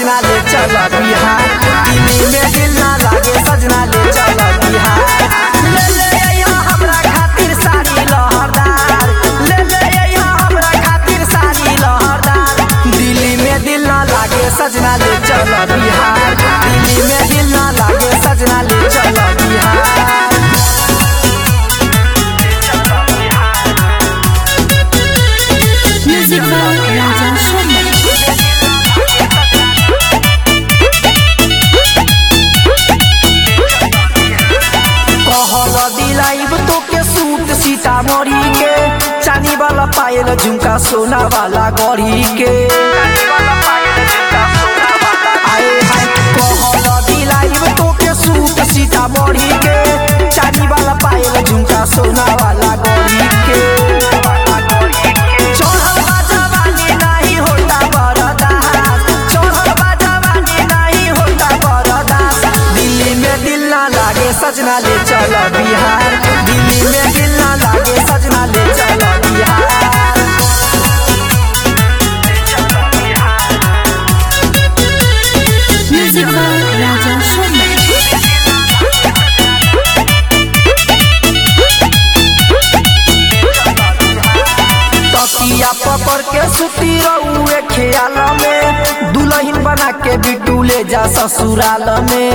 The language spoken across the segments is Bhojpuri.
सजना ले चल बिहार दिल्ली में दिल ना लागे सजना ले चल बिहार ले ले अइहा हमरा खातिर साड़ी लहरदार ले ले अइहा हमरा खातिर साड़ी लहरदार दिल्ली में दिल ना लागे सजना ले चल बिहार दिल्ली में दिल ना लागे सजना ले चल Bihar Music by Raja Sharma. कहल दिलाइब तो के सूट सीतामढ़ी के चानी वाला पायल झुमका सोना वाला गढ़ी के आए हाय कहल दिलाइब तो के सूट सीतामढ़ी के चानी वाला पायल झुमका सोना वाला गढ़ी के चढ़ल बा जवानी नाही होता बरदास चढ़ल बा जवानी नाही होता बरदास दिल्ली में दिल ना लागे सजना ले चल बिहार दिल्ली में दिल ना लागे सजना ले चल Bihar Music by Raja Sharma. तकिया पकड़ के सुती रहुए ख्याल में दुल्हन बना के बिटू ले जा ससुराल में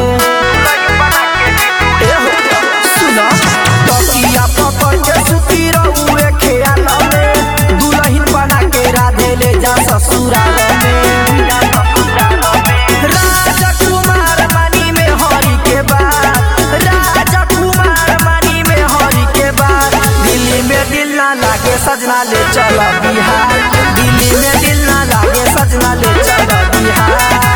ए हो, सुनो तकिया पकड़ के सुती रहुए ख्याल में दुल्हन बना के राधे ले जा ससुराल में राजकुमार मणि में हरि के बाद राजकुमार मणि में हरि के बाद दिल्ली में दिल ना लागे सजना ले चल बिहार दिल्ली में दिल ना लागे सजना ले चल बिहार